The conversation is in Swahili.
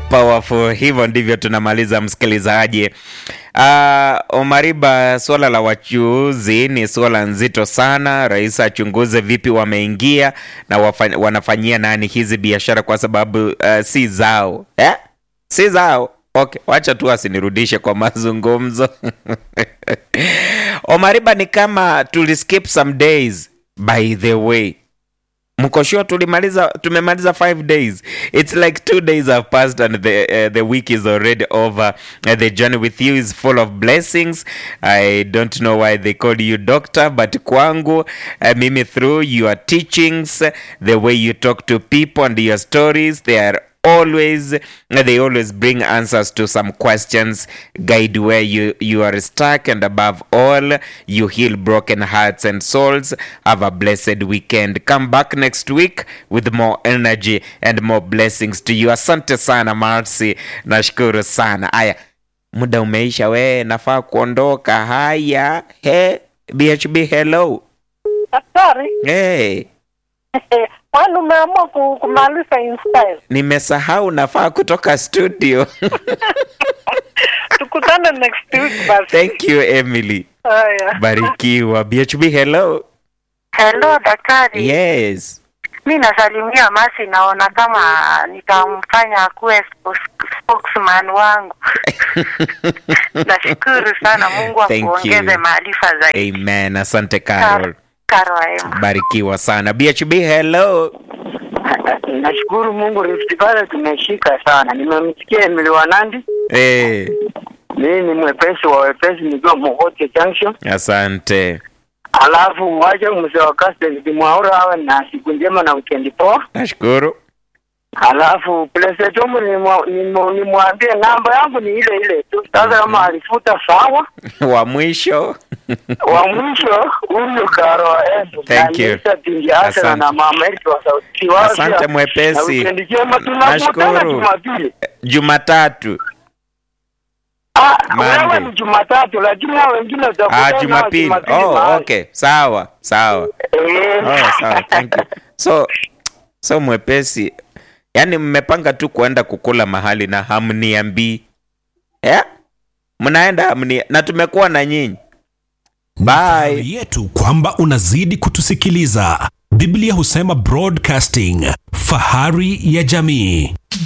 Powerful. Hivyo ndivyo tunamaliza msikilizaji. Uh, Omariba, suala la wachuuzi ni suala nzito sana. Rais achunguze vipi wameingia na wafa, wanafanyia nani hizi biashara kwa sababu uh, si zao eh? si zao. Okay, wacha tu asinirudishe kwa mazungumzo Omariba, ni kama tuliskip some days by the way mko sure tulimaliza tumemaliza five days it's like two days have passed and the, uh, the week is already over uh, the journey with you is full of blessings i don't know why they called you doctor but kwangu uh, mimi through your teachings the way you talk to people and your stories they are always they always bring answers to some questions guide where you you are stuck and above all you heal broken hearts and souls have a blessed weekend come back next week with more energy and more blessings to you asante sana marcy nashukuru sana aya muda umeisha we nafaa kuondoka haya he bhb hello Daktari, hey. kwani umeamua ku- kumaliza InStyle? nimesahau nafaa kutoka studio Tukutane next week basi. thank you emily Haya. barikiwa bhb hello Hello daktari. yes Mi nasalimia Masi, naona kama nitamfanya akuwe spokes- spokesman wangu. Nashukuru sana, Mungu Thank akuongeze you. maarifa zaidi. amen asante carol Karo Aema. barikiwa sana bhb hello Nashukuru Mungu Rift Valley tumeshika sana. Nimemsikia Emily Wanandi. hey, Mimi ni mwepesi wa wepesi nikiwa Mogote Junction. asante Alafu wacha mzee wa Castle Mwaura awe na siku njema na weekend poa. nashukuru Alafu Plesetumu nimwambie namba yangu ni ile ile tu. Sasa kama alifuta sawa. wa mwisho Wa mwisho huyu Karo Esu. Thank you. Asante. na mama yetu wa sauti wao. Asante mwepesi. Na weekend njema tunakutana Nashukuru. Jumapili. jumatatu Ah, Monday. wewe ni Jumatatu lakini hao wengine utakutana ah, nao jumapili oh, mahali. okay sawa sawa Eh. oh, sawa thank you so so mwepesi yaani mmepanga tu kuenda kukula mahali na hamniambii yeah? mnaenda hamni na tumekuwa na nyinyi Ni Bye. fahari yetu kwamba unazidi kutusikiliza biblia husema broadcasting fahari ya jamii